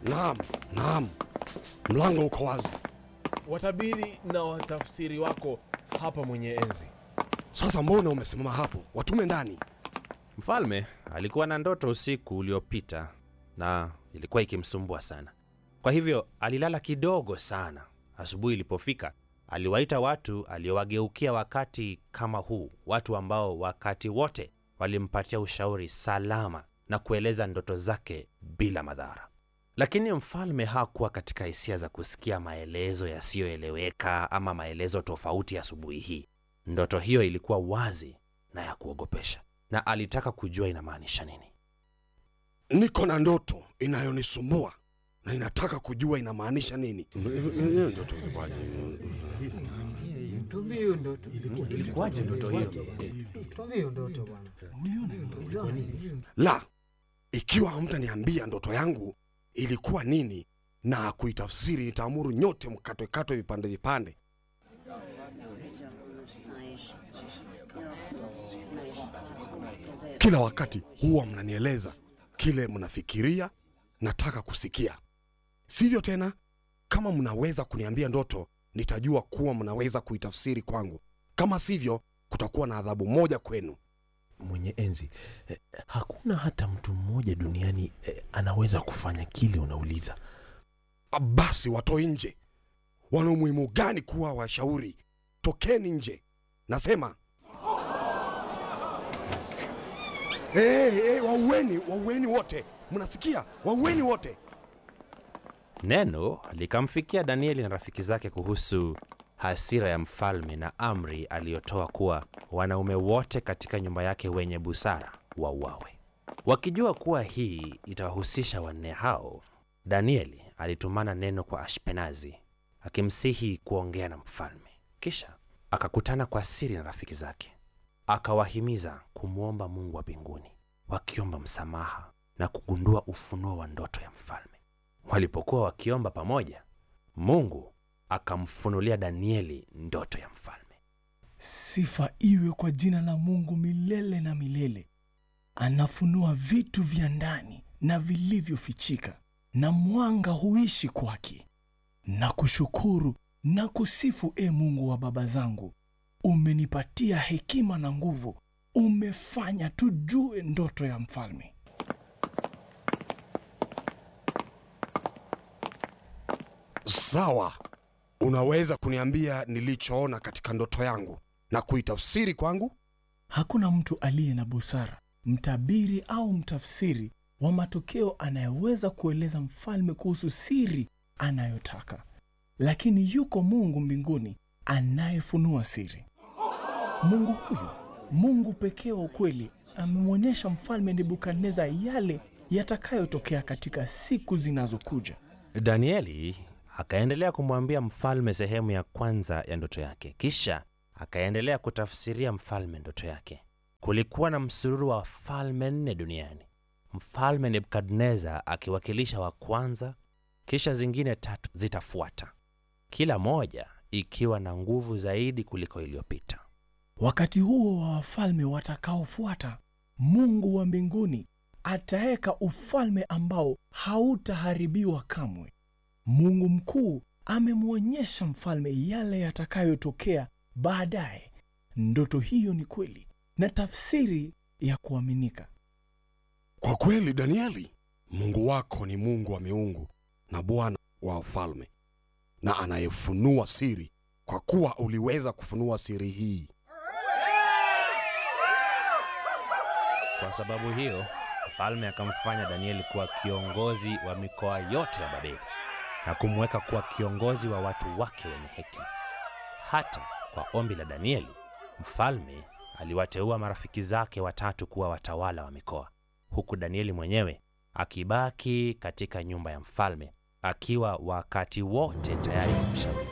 Naam, naam, mlango uko wazi. Watabiri na watafsiri wako hapa, mwenye enzi. Sasa mbona umesimama hapo? Watume ndani. Mfalme alikuwa na ndoto usiku uliopita na ilikuwa ikimsumbua sana. Kwa hivyo alilala kidogo sana. Asubuhi ilipofika, aliwaita watu aliowageukia wakati kama huu, watu ambao wakati wote walimpatia ushauri salama na kueleza ndoto zake bila madhara. Lakini mfalme hakuwa katika hisia za kusikia maelezo yasiyoeleweka ama maelezo tofauti asubuhi hii. Ndoto hiyo ilikuwa wazi na ya kuogopesha, na alitaka kujua inamaanisha nini. Niko na ndoto inayonisumbua na inataka kujua inamaanisha nini. Ndoto ilikuwaje? Tuambie hiyo ndoto. Ilikuwaje ndoto hiyo? Tuambie hiyo ndoto bwana. La, ikiwa hamtaniambia ndoto yangu ilikuwa nini na kuitafsiri, nitaamuru nyote mkatwekatwe vipande vipande. Kila wakati huwa mnanieleza kile mnafikiria nataka kusikia, sivyo? Tena kama mnaweza kuniambia ndoto, nitajua kuwa mnaweza kuitafsiri kwangu. Kama sivyo, kutakuwa na adhabu moja kwenu. Mwenye enzi, eh, hakuna hata mtu mmoja duniani eh, anaweza kufanya kile unauliza. Basi watoe nje. Wana umuhimu gani kuwa washauri? Tokeni nje, nasema. Hey, hey, waueni, waueni wote, mnasikia? Waueni wote. Neno likamfikia Danieli na rafiki zake kuhusu hasira ya mfalme na amri aliyotoa kuwa wanaume wote katika nyumba yake wenye busara wauawe. Wakijua kuwa hii itawahusisha wanne hao, Danieli alitumana neno kwa Ashpenazi akimsihi kuongea na mfalme. Kisha akakutana kwa siri na rafiki zake, akawahimiza kumwomba Mungu wa mbinguni, wakiomba msamaha na kugundua ufunuo wa ndoto ya mfalme. Walipokuwa wakiomba pamoja, Mungu akamfunulia Danieli ndoto ya mfalme. Sifa iwe kwa jina la Mungu milele na milele. Anafunua vitu vya ndani na vilivyofichika, na mwanga huishi kwake. Na kushukuru na kusifu, e Mungu wa baba zangu, umenipatia hekima na nguvu, umefanya tujue ndoto ya mfalme. Sawa, unaweza kuniambia nilichoona katika ndoto yangu na kuitafsiri kwangu? Hakuna mtu aliye na busara, mtabiri au mtafsiri wa matokeo anayeweza kueleza mfalme kuhusu siri anayotaka, lakini yuko Mungu mbinguni anayefunua siri. Mungu huyu, Mungu pekee wa ukweli, amemwonyesha mfalme Nebukadneza yale yatakayotokea katika siku zinazokuja. Danieli akaendelea kumwambia mfalme sehemu ya kwanza ya ndoto yake, kisha akaendelea kutafsiria mfalme ndoto yake. Kulikuwa na msururu wa falme nne duniani, mfalme Nebukadneza akiwakilisha wa kwanza, kisha zingine tatu zitafuata, kila moja ikiwa na nguvu zaidi kuliko iliyopita. Wakati huo wa wafalme watakaofuata, Mungu wa mbinguni ataweka ufalme ambao hautaharibiwa kamwe. Mungu mkuu amemwonyesha mfalme yale yatakayotokea baadaye. Ndoto hiyo ni kweli na tafsiri ya kuaminika. Kwa kweli, Danieli, Mungu wako ni Mungu wa miungu na Bwana wa wafalme na anayefunua siri, kwa kuwa uliweza kufunua siri hii. Kwa sababu hiyo, mfalme akamfanya Danieli kuwa kiongozi wa mikoa yote ya Babeli na kumweka kuwa kiongozi wa watu wake wenye hekima. Hata kwa ombi la Danieli, mfalme aliwateua marafiki zake watatu kuwa watawala wa mikoa, huku Danieli mwenyewe akibaki katika nyumba ya mfalme akiwa wakati wote tayari kumshauri.